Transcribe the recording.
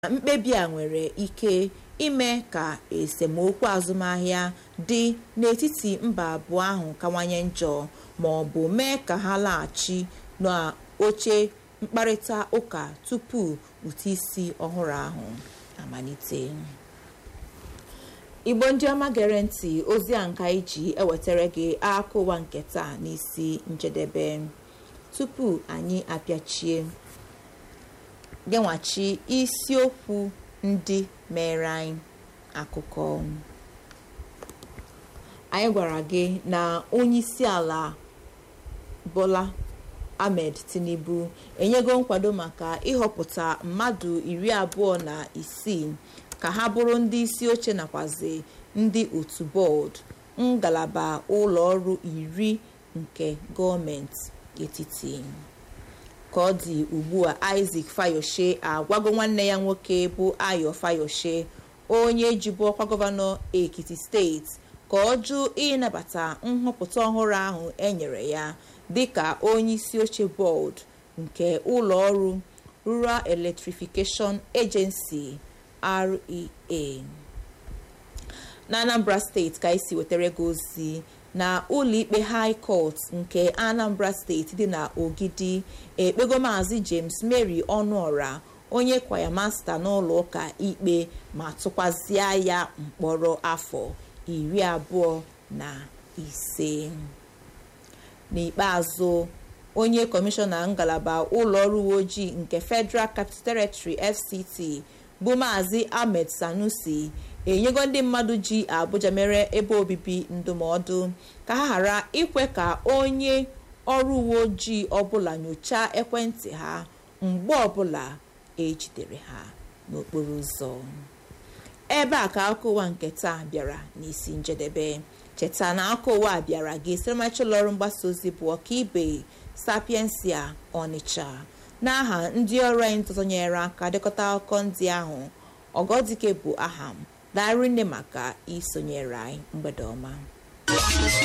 mkpebi a nwere ike ime ka esemokwu azụmahịa dị n'etiti mba abụọ ahụ kawanye njọ ma ọ bụ mee ka ha laghachi n'oche mkparịta ụka tupu ụtụisi ọhụrụ ahụ amalite igbo ndị ọma gere ntị ozi a nka iji ewetara gị aka ụwa nke taa n'isi njedebe tupu anyị apịachie genwachi isiokwu ndị mere anyị akụkọ anyị gwara gị na onyeisi ala Bola Ahmed Tinubu enyego nkwado maka ịhọpụta mmadụ iri abụọ na isii ka ha bụrụ ndị isi oche nakwazi ndị otu bọọdụ ngalaba ụlọ ọrụ iri nke gọọmenti etiti ka ọ dị ugbu a Isaac Fayoshe agwago nwanne ya nwoke bụ Ayo Fayoshe onye jibu ọkwa gọvanọ Ekiti steeti ka ọ jụ ịnabata nhọpụta ọhụrụ ahụ enyere ya dịka onye isi oche bọọdụ nke ụlọ ọrụ Rural Electrification Agency REA na Anambra steeti ka esi wetara gị ozi na ụlọikpe high court nke Anambra steeti dị na Ogidi ekpego maazị James Mary Ọnụọra onye kwaya masta n'ụlọ ụka ikpe ma tụkwazịa ya mkpọrọ afọ iri abụọ na ise n'ikpeazụ onye kọmishọna ngalaba ụlọ ọrụ uwe ojii nke Federal Capital Territory FCT bụ maazị Ahmed Sanusi enyego ndị mmadụ ji Abuja mere ebe obibi ndụmọdụ ka ha ghara ikwe ka onye ọrụ uwe ojii ọbụla nyochaa ekwentị ha mgbe ọbụla ejidere ha n'okporo ụzọ ebe a ka akụkọ ụwa nke taa bịara n'isi njedebe cheta na akụkọ ụwa bịara gị siramacha ụlọ ọrụ mgbasa ozi bụ ọkaibe sapiensia Ọnịcha n'aha ndị ọrụ anyị ntụtụnyere aka dekọta akụkọ ndị ahụ ọgọdike bụ aha m darị nne maka isonyere anyị mgbede ọma